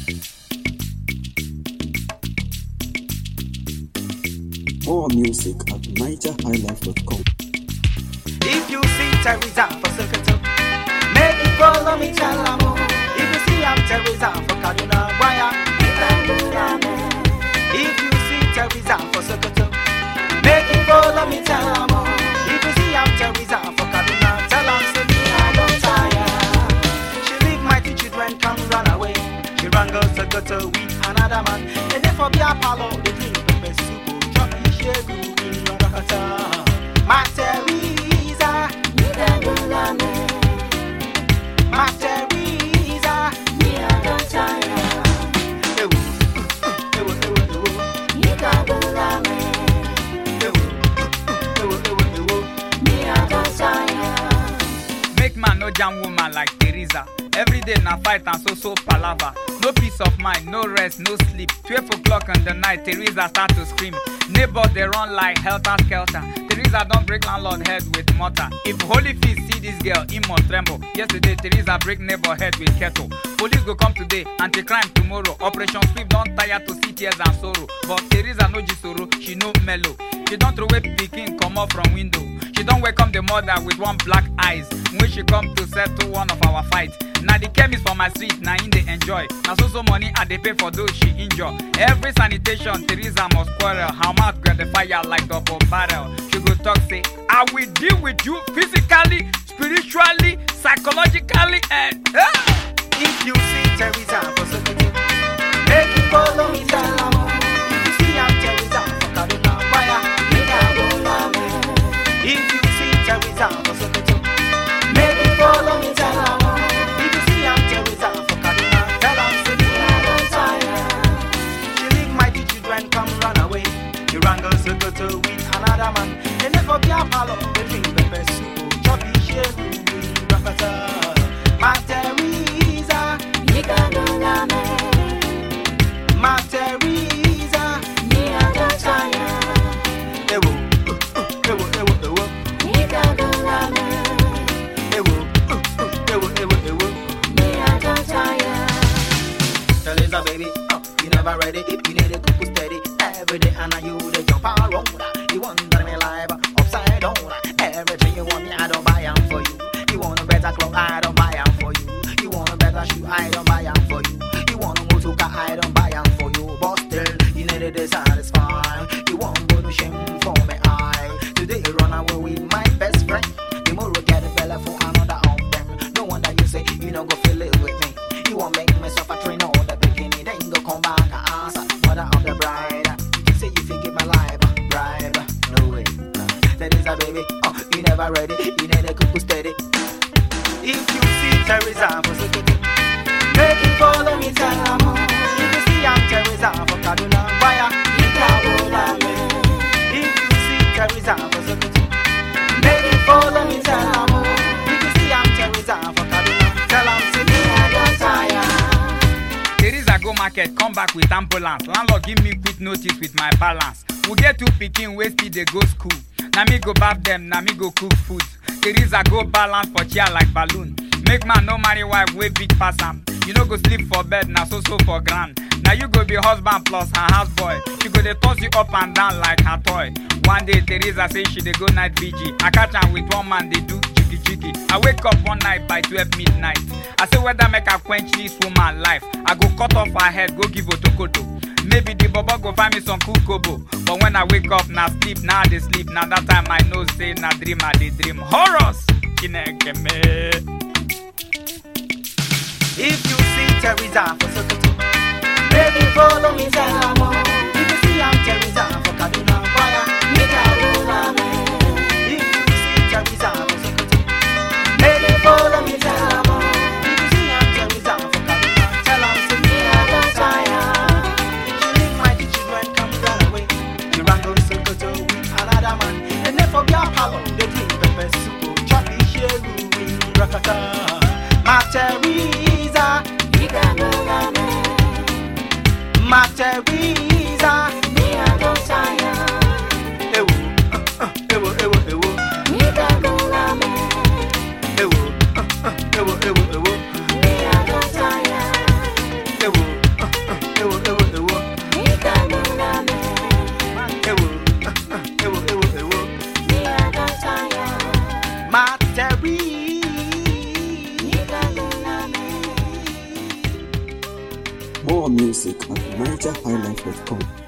More music at nigerhighlife.com. If you see Teresa for Sokoto, make it follow me tell am oh. If you see I'm Teresa for Kaduna, why If you see Teresa for Sokoto, make it follow me tell am oh. If you see I'm Teresa for Kaduna, tell am say me I don't tire. She leave mighty children come run away. She run go Sokoto with another man. And then for Bia Palo, they drink pepper soup, chop ishegu in Rakata. My Teresa, my Teresa. Ewo, ewo, ewo, ewo, ewo, ewo, ewo, ewo. Make man no jam woman like Teresa. Every day na fight and so so palava. No peace of mind, no rest, no sleep. 12 o'clock in the night, Teresa start to scream. Neighbors they run like helter skelter. Teresa don't break landlord head with mortar. If Holy Feast see this girl, he must tremble. Yesterday, Teresa break neighbor head with kettle. Police go come today, anti-crime tomorrow. Operation sweep don't tire to see tears and sorrow. But Teresa no jisoro, she no mellow. She don't throw away pikin come up from window. She don't welcome the mother with one black eyes when she come to settle one of our fight. Now the chemist for my street, now in they enjoy. Now so so money I they pay for those she injure. Every sanitation, Teresa must quarrel. Her mouth grab the fire like double barrel. She go talk say, I will deal with you physically, spiritually, psychologically, and ah! If you see Teresa for Sokoto, make it follow me tell am oh. If you see I'm Teresa for Kaduna, why If you see Teresa for Sokoto, make it follow me tell am oh. If you see I'm Teresa for Kaduna, tell am say me I don't tire. She leave mighty children come run away. She run go Sokoto with another man. They never be a palo, they drink pepper soup, choppy shegu, rakata. My Teresa, my Teresa, ewo, ewo, ewo, ewo, ewo, ewo, ewo, ewo. Teresa, baby, oh, you never ready. You need a cuckoo steady. Every day, and you the jump around. You want that me life upside down. Everything you want me, I don't buy 'em for you. You want a better clothes, I don't buy 'em for you. You want a better shoe, I don't buy 'em for you. You want a motor car, I don't buy 'em for you. But still, you need to satisfy. You want to shame for me, I. Today, run away with my best friend. Tomorrow, get a fella for another of them. No wonder you say you know go feel it with me. You won't make me suffer train all the beginning, then go come back and answer. Mother of the bride, you say you think my life, bride, no way. That is a baby, oh, you never ready, you need a cuckoo steady. If you see Teresa for Sokoto, make it follow me, tell her more. If you see I'm Teresa for Kaduna, why If you see Teresa for Sokoto, make it follow me, tell her more. If you see I'm Teresa for Kaduna, tell her say me I don't tire. Teresa go market, come back with ambulance. Landlord give me quick notice with my balance. We get two pikin wey still dey go school. Na me go baff dem, na me go cook food. Teresa go balance for chair like balloon. Make man no marry wife wey big pass am. You no go sleep for bed, na so so for ground. Na you go be husband plus her houseboy. She go dey toss you up and down like her toy. One day Teresa say she dey go night vigil. I catch am with one man dey do jiggy jiggy. I wake up one night by 12 midnight. I say whether make I quench this woman life. I go cut off her head, go give otokoto. Maybe the bobo go find me some cool kobo. But when I wake up, na sleep, now I dey sleep. Now that time I know say na dream I dey dream. Horrors! Chineke me. If you see Teresa for Sokoto, make you follow me, tell her more. If you see I'm Teresa for Kaduna, why If you see Teresa for Sokoto, make you follow me, tell her more. If you see I'm Teresa for Kaduna, tell her say me I don't tire. She leave my children come run away. You run go Sokoto with another man, and then for their palo they drink pepper soup, choppy shegu in Rakata. My Teresa, my Teresa. More music at nigerhighlife.com.